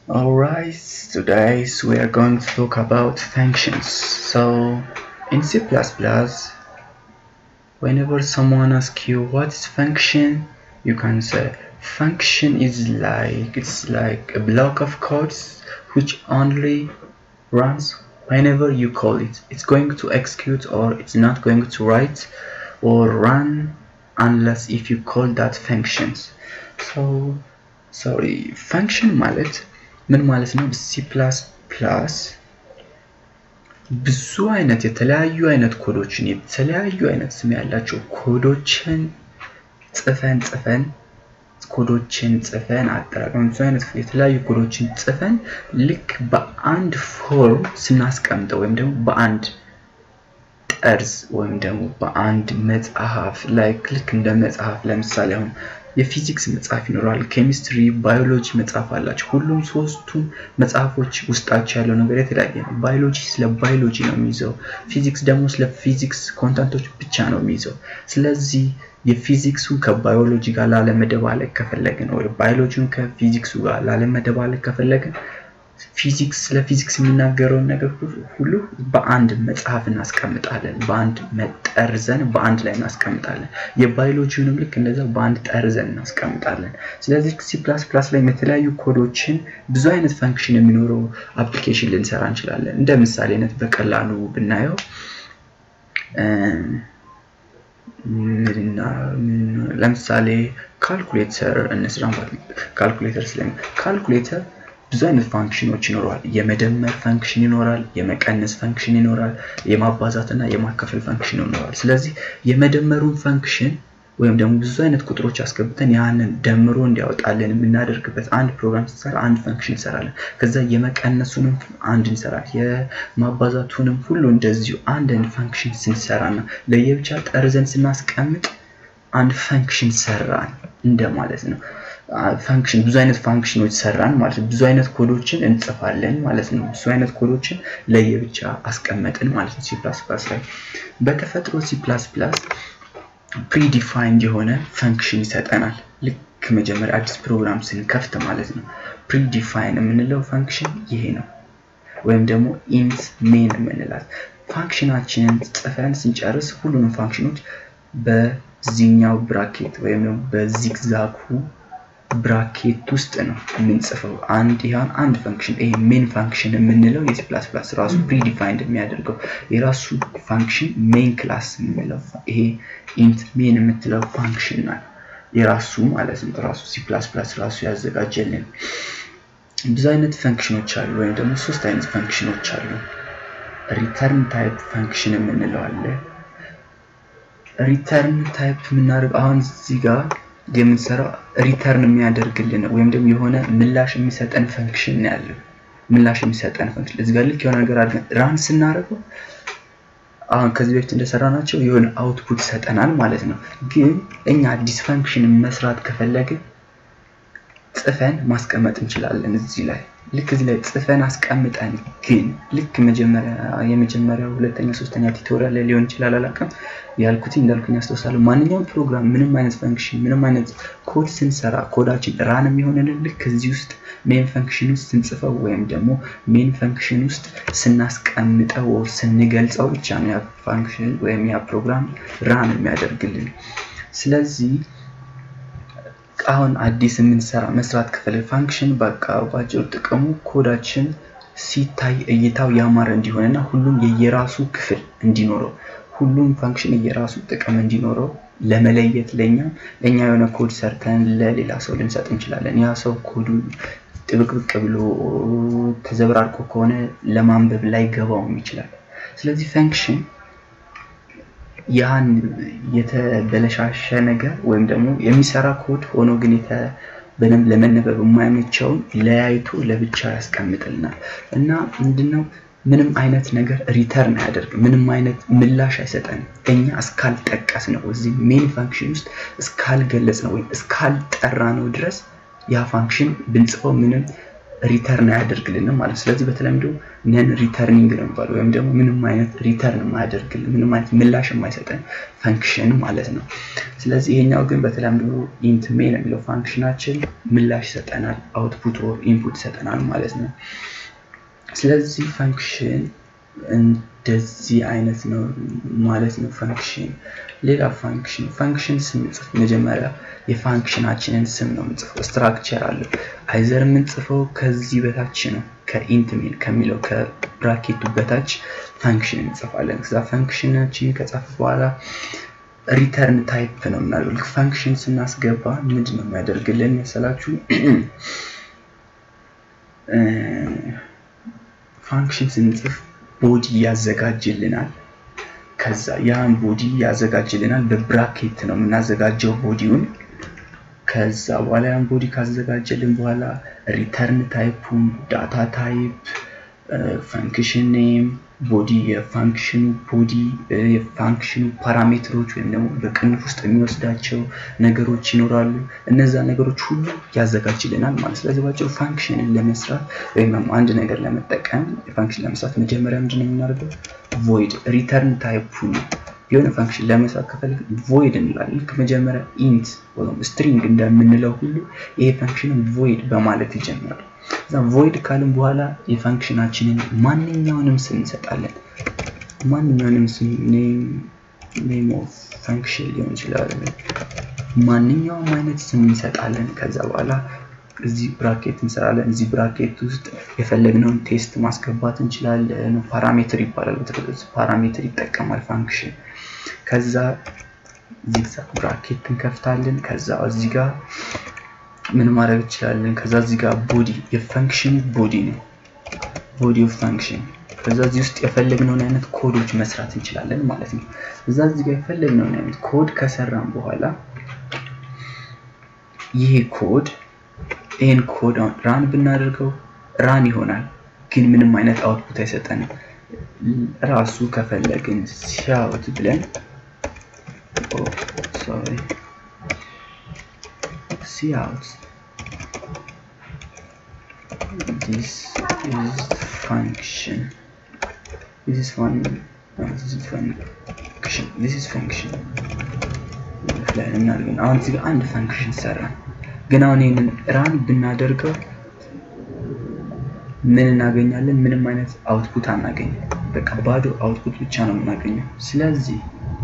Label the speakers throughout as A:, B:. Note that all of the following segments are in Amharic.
A: Alright, today we are going to talk about functions. So, in C++, whenever someone asks you what is function, you can say function is like it's like a block of codes which only runs whenever you call it. It's going to execute or it's not going to write or run unless if you call that functions. So, sorry, function ማለት ምን ማለት ነው? ሲ ፕላስ ፕላስ ብዙ አይነት የተለያዩ አይነት ኮዶችን የተለያዩ አይነት ስም ያላቸው ኮዶችን ጽፈን ጽፈን ኮዶችን ጽፈን አጠራቅመን ብዙ አይነት የተለያዩ ኮዶችን ጽፈን ልክ በአንድ ፎርም ስናስቀምጠው ወይም ደግሞ በአንድ ጠርዝ ወይም ደግሞ በአንድ መጽሐፍ ላይክ ልክ እንደ መጽሐፍ ለምሳሌ አሁን የፊዚክስ መጽሐፍ ይኖራል፣ ኬሚስትሪ፣ ባዮሎጂ መጽሐፍ አላቸው። ሁሉም ሶስቱም መጽሐፎች ውስጣቸው ያለው ነገር የተለያየ ነው። ባዮሎጂ ስለ ባዮሎጂ ነው የሚይዘው፣ ፊዚክስ ደግሞ ስለ ፊዚክስ ኮንተንቶች ብቻ ነው የሚይዘው። ስለዚህ የፊዚክሱን ከባዮሎጂ ጋር ላለመደባለቅ ከፈለግን ወይ ባዮሎጂውን ከፊዚክሱ ጋር ላለመደባለቅ ከፈለግን ፊዚክስ ስለ ፊዚክስ የሚናገረውን ነገር ሁሉ በአንድ መጽሐፍ እናስቀምጣለን። በአንድ መጠርዘን በአንድ ላይ እናስቀምጣለን። የባዮሎጂውንም ልክ እንደዛ በአንድ ጠርዘን እናስቀምጣለን። ስለዚህ ሲ ፕላስ ፕላስ ላይ የተለያዩ ኮዶችን ብዙ አይነት ፈንክሽን የሚኖረው አፕሊኬሽን ልንሰራ እንችላለን። እንደ ምሳሌነት በቀላሉ ብናየው ለምሳሌ ካልኩሌተር እንስራ ማለት ነው። ካልኩሌተር ስለ ካልኩሌተር ብዙ አይነት ፋንክሽኖች ይኖረዋል። የመደመር ፈንክሽን ይኖራል፣ የመቀነስ ፈንክሽን ይኖራል፣ የማባዛት እና የማካፈል ፈንክሽን ይኖራል። ስለዚህ የመደመሩን ፈንክሽን ወይም ደግሞ ብዙ አይነት ቁጥሮች አስገብተን ያንን ደምሮ እንዲያወጣልን የምናደርግበት አንድ ፕሮግራም ስንሰራ አንድ ፈንክሽን እንሰራለን። ከዛ የመቀነሱንም አንድ እንሰራለን። የማባዛቱንም ሁሉ እንደዚሁ አንድ አይነት ፈንክሽን ስንሰራና ለየብቻ ጠርዘን ስናስቀምጥ አንድ ፈንክሽን ሰራን እንደማለት ነው። ፋንክሽን ብዙ አይነት ፋንክሽኖች ሰራን ማለት ነው። ብዙ አይነት ኮዶችን እንጽፋለን ማለት ነው። ብዙ አይነት ኮዶችን ለየብቻ አስቀመጥን ማለት ነው። ሲ ፕላስ ፕላስ ላይ በተፈጥሮ ሲ ፕላስ ፕላስ ፕሪዲፋይንድ የሆነ ፈንክሽን ይሰጠናል። ልክ መጀመሪያ አዲስ ፕሮግራም ስንከፍት ማለት ነው። ፕሪዲፋይን የምንለው ፈንክሽን ይሄ ነው። ወይም ደግሞ ኢንት ሜን የምንላት ፋንክሽናችንን ጽፈን ስንጨርስ ሁሉንም ፋንክሽኖች በዚህኛው ብራኬት ወይም ደግሞ በዚግዛጉ ብራኬት ውስጥ ነው የምንጽፈው። አንድ ይሁን አንድ ፈንክሽን ይሄ ሜን ፋንክሽን የምንለው የሲ ፕላስ ፕላስ ራሱ ፕሪዲፋይንድ የሚያደርገው የራሱ ፋንክሽን ሜን ክላስ የምንለው ይሄ ኢንት ሜን የምትለው ፋንክሽን ናት የራሱ ማለት ነው። ራሱ ሲ ፕላስ ፕላስ ራሱ ያዘጋጀልን ብዙ አይነት ፈንክሽኖች አሉ፣ ወይም ደግሞ ሶስት አይነት ፈንክሽኖች አሉ። ሪተርን ታይፕ ፈንክሽን የምንለው አለ። ሪተርን ታይፕ የምናደርገው አሁን እዚህ ጋር የምንሰራው ሪተርን የሚያደርግልን ወይም ደግሞ የሆነ ምላሽ የሚሰጠን ፈንክሽን ነው ያለው። ምላሽ የሚሰጠን ፈንክሽን እዚህ ጋር ልክ የሆነ ነገር አድርገን ራን ስናደርገው አሁን ከዚህ በፊት እንደሰራ ናቸው የሆነ አውትፑት ይሰጠናል ማለት ነው። ግን እኛ አዲስ ፈንክሽን መስራት ከፈለግን ጽፈን ማስቀመጥ እንችላለን እዚህ ላይ ልክ እዚህ ላይ ጽፈን አስቀምጠን ግን ልክ መጀመሪያ የመጀመሪያው ሁለተኛ ሶስተኛ ቱቶሪያል ላይ ሊሆን ይችላል አላውቅም ያልኩት እንዳልኩኝ ያስታውሳለሁ ማንኛውም ፕሮግራም ምንም አይነት ፈንክሽን ምንም አይነት ኮድ ስንሰራ ኮዳችን ራን የሚሆንልን ልክ እዚህ ውስጥ ሜን ፈንክሽን ውስጥ ስንጽፈው ወይም ደግሞ ሜን ፈንክሽን ውስጥ ስናስቀምጠው ስንገልጸው ብቻ ነው ያ ፋንክሽን ወይም ያ ፕሮግራም ራን የሚያደርግልን ስለዚህ አሁን አዲስ የምንሰራ መስራት ከፈለግ ፋንክሽን በቃ ባጭሩ ጥቅሙ ኮዳችን ሲታይ እይታው ያማረ እንዲሆንና ሁሉም የየራሱ ክፍል እንዲኖረው ሁሉም ፋንክሽን የየራሱ ጥቅም እንዲኖረው ለመለየት ለኛ ለኛ የሆነ ኮድ ሰርተን ለሌላ ሰው ልንሰጥ እንችላለን። ያ ሰው ኮዱ ጥብቅብቅ ብሎ ተዘብራርቆ ከሆነ ለማንበብ ላይ ገባውም ይችላል። ስለዚህ ፈንክሽን ያን የተበለሻሸ ነገር ወይም ደግሞ የሚሰራ ኮድ ሆኖ ግን በደንብ ለመነበብ የማይመቸውን ለያይቶ ለብቻ ያስቀምጥልናል እና ምንድነው ምንም አይነት ነገር ሪተርን አያደርግም። ምንም አይነት ምላሽ አይሰጠንም። እኛ እስካልጠቀስ ነው እዚህ ሜን ፋንክሽን ውስጥ እስካልገለጽ ነው ወይም እስካልጠራ ነው ድረስ ያ ፋንክሽን ብንጽፈው ምንም ሪተርን አያደርግልንም ማለት ስለዚህ በተለምዶ ነን ሪተርኒንግ ነው የሚባለው ወይም ደግሞ ምንም አይነት ሪተርን የማያደርግልን ምንም አይነት ምላሽ የማይሰጠን ፈንክሽን ማለት ነው ስለዚህ ይሄኛው ግን በተለምዶ ኢንት ሜን የሚለው ፋንክሽናችን ምላሽ ይሰጠናል አውትፑት ኦር ኢንፑት ይሰጠናል ማለት ነው ስለዚህ ፈንክሽን እንደዚህ አይነት ነው ማለት ነው ፈንክሽን ሌላ ፈንክሽን ፈንክሽን ስንጽፍ መጀመሪያ የፋንክሽናችንን ስም ነው የምንጽፈው ስትራክቸር አለው አይዘር የምንጽፈው ከዚህ በታች ነው ከኢንት ሜን ከሚለው ከብራኬቱ በታች ፈንክሽን እንጽፋለን ከዛ ፈንክሽናችን ከጻፍ በኋላ ሪተርን ታይፕ ነው የምናደርገው ፈንክሽን ስናስገባ ምንድን ነው የሚያደርግልን መሰላችሁ ፋንክሽን ስንጽፍ ቦዲ ያዘጋጅልናል ከዛ ያን ቦዲ ያዘጋጅልናል በብራኬት ነው የምናዘጋጀው ቦዲውን ከዛ በኋላ ያን ቦዲ ካዘጋጀልን በኋላ ሪተርን ታይፑን ዳታ ታይፕ ፈንክሽን ኔም ቦዲ የፋንክሽኑ ቦዲ የፋንክሽኑ ፓራሜትሮች ወይም ደግሞ በቅንፍ ውስጥ የሚወስዳቸው ነገሮች ይኖራሉ እነዛ ነገሮች ሁሉ ያዘጋጅልናል ማለት ስለዚህ ባጭሩ ፋንክሽንን ለመስራት ወይም አንድ ነገር ለመጠቀም ፋንክሽን ለመስራት መጀመሪያ ምንድን ነው የምናደርገው ቮይድ ሪተርን ታይፑ የሆነ ፋንክሽን ለመስራት ከፈልግ ቮይድ እንላለን ልክ መጀመሪያ ኢንት ወይም ስትሪንግ እንደምንለው ሁሉ ይሄ ፋንክሽንን ቮይድ በማለት ይጀምራል እዛ ቮይድ ካልን በኋላ የፋንክሽናችንን ማንኛውንም ስም እንሰጣለን ማንኛውንም ስም ኔም ኦፍ ፈንክሽን ሊሆን ይችላል ማንኛውም አይነት ስም እንሰጣለን ከዛ በኋላ እዚህ ብራኬት እንሰራለን እዚህ ብራኬት ውስጥ የፈለግነውን ቴስት ማስገባት እንችላለን ፓራሜትር ይባላል ፓራሜትር ይጠቀማል ፋንክሽን ከዛ ዚግዛግ ብራኬት እንከፍታለን ከዛ እዚህ ጋር ምን ማድረግ እንችላለን ከዛ እዚህ ጋር ቦዲ የፈንክሽን ቦዲ ነው ቦዲ ኦፍ ፈንክሽን ከዛ እዚህ ውስጥ የፈለግነውን አይነት ኮዶች መስራት እንችላለን ማለት ነው እዛ እዚህ ጋር የፈለግነውን አይነት ኮድ ከሰራን በኋላ ይሄ ኮድ ይህን ኮድ ራን ብናደርገው ራን ይሆናል ግን ምንም አይነት አውትፑት አይሰጠንም ራሱ ከፈለግን ሲያውት ብለን ሶሪ ሲያውት this is function this is fun no, this is function this is function ላይ እናድርገን አሁን እዚህ ጋር አንድ ፈንክሽን ሰራን ግን አሁን ይህንን ራን ብናደርገው ምን እናገኛለን ምንም አይነት አውትፑት አናገኝም በቃ ባዶ አውትፑት ብቻ ነው የምናገኘው ስለዚህ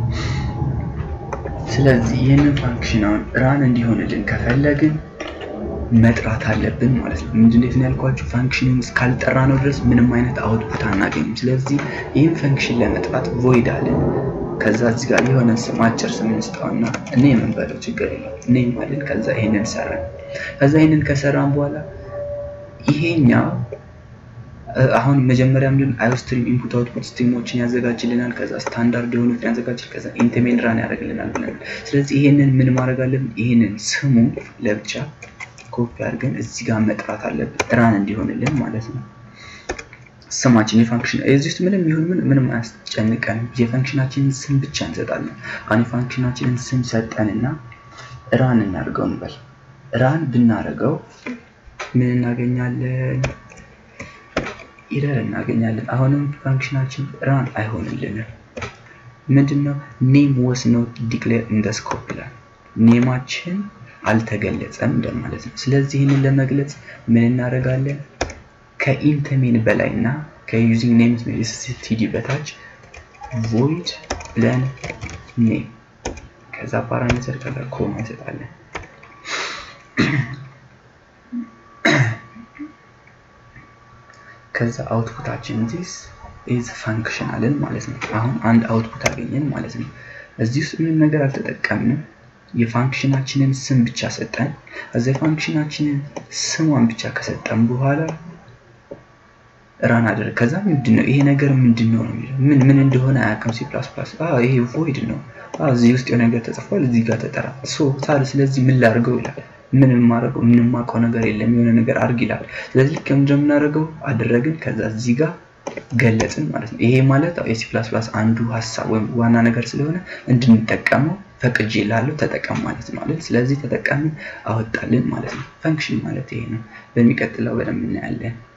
A: ስለዚህ ይህንን ፋንክሽን አሁን ራን እንዲሆንልን ከፈለግን መጥራት አለብን ማለት ነው ምንድን ነው ያልኳችሁ ፋንክሽንን እስካልጠራ ነው ድረስ ምንም አይነት አውትፑት አናገኝም ስለዚህ ይህን ፈንክሽን ለመጥራት ቮይድ አለን ከዛ እዚህ ጋር የሆነ ስም አጭር ስም እንስጠውና እኔ የምንበለው ችግር የለም እኔ አለን ከዛ ይሄንን ሰራን ከዛ ይሄንን ከሰራን በኋላ ይሄኛው አሁን መጀመሪያ ምንድን አዮስትሪም ኢንፑት አውትፑት ስትሪሞችን ያዘጋጅልናል ከዛ ስታንዳርድ የሆኑትን ያዘጋጅል ከዛ ኢንተሜን ራን ያደርግልናል ብለን ስለዚህ ይሄንን ምን ማድረግ አለብን ይሄንን ስሙ ለብቻ ኮፒ አድርገን እዚህ ጋር መጥራት አለብን ራን እንዲሆንልን ማለት ነው ስማችን የፋንክሽን እዚህ ውስጥ ምንም ይሁን ምን ምንም አያስጨንቀንም የፋንክሽናችንን ስም ብቻ እንሰጣለን አሁን የፋንክሽናችንን ስም ሰጠንና ራን እናድርገው እንበል ራን ብናደርገው ምን እናገኛለን ኢረር እናገኛለን አሁንም ፋንክሽናችን ራን አይሆንልንም ምንድነው ኔም ወስ ኖት ዲክሌር ኢን ስኮፕ ይላል ኔማችን አልተገለጸም እንደማለት ነው ስለዚህ ይህንን ለመግለጽ ምን እናደርጋለን ከኢንተሜን በላይ እና ከዩዚንግ ኔም ስቲዲ በታች ቮይድ ብለን ኔም ከዛ ፓራሜትር ከዛ ኮማ እንሰጣለን ከዛ አውትፑታችን ዚስ ኢዝ ፋንክሽናልን ማለት ነው አሁን አንድ አውትፑት አገኘን ማለት ነው እዚህ ውስጥ ምንም ነገር አልተጠቀምንም የፋንክሽናችንን ስም ብቻ ሰጠን እዛ የፋንክሽናችንን ስሟን ብቻ ከሰጠን በኋላ ራን አደረግ ከዛ ምንድን ነው ይሄ ነገር ምንድን ነው ነው የሚለው ምን ምን እንደሆነ አያውቅም ሲ ፕላስ ፕላስ ይሄ ቮይድ ነው እዚህ ውስጥ የሆነ ነገር ተጽፏል እዚህ ጋር ተጠራ ሶ ታዲያ ስለዚህ ምን ላድርገው ይላል ምን የማደርገው ምን የማውቀው ነገር የለም የሆነ ነገር አድርግ ይላል ስለዚህ ልክ እንደምናደርገው አደረግን ከዛ እዚህ ጋር ገለጽን ማለት ነው። ይሄ ማለት የሲ ፕላስ ፕላስ አንዱ ሀሳብ ወይም ዋና ነገር ስለሆነ እንድንጠቀመው ፈቅጄ ላለው ተጠቀም ማለት ነው አይደል? ስለዚህ ተጠቃሚ አወጣልን ማለት ነው። ፈንክሽን ማለት ይሄ ነው። በሚቀጥለው በደንብ እናያለን።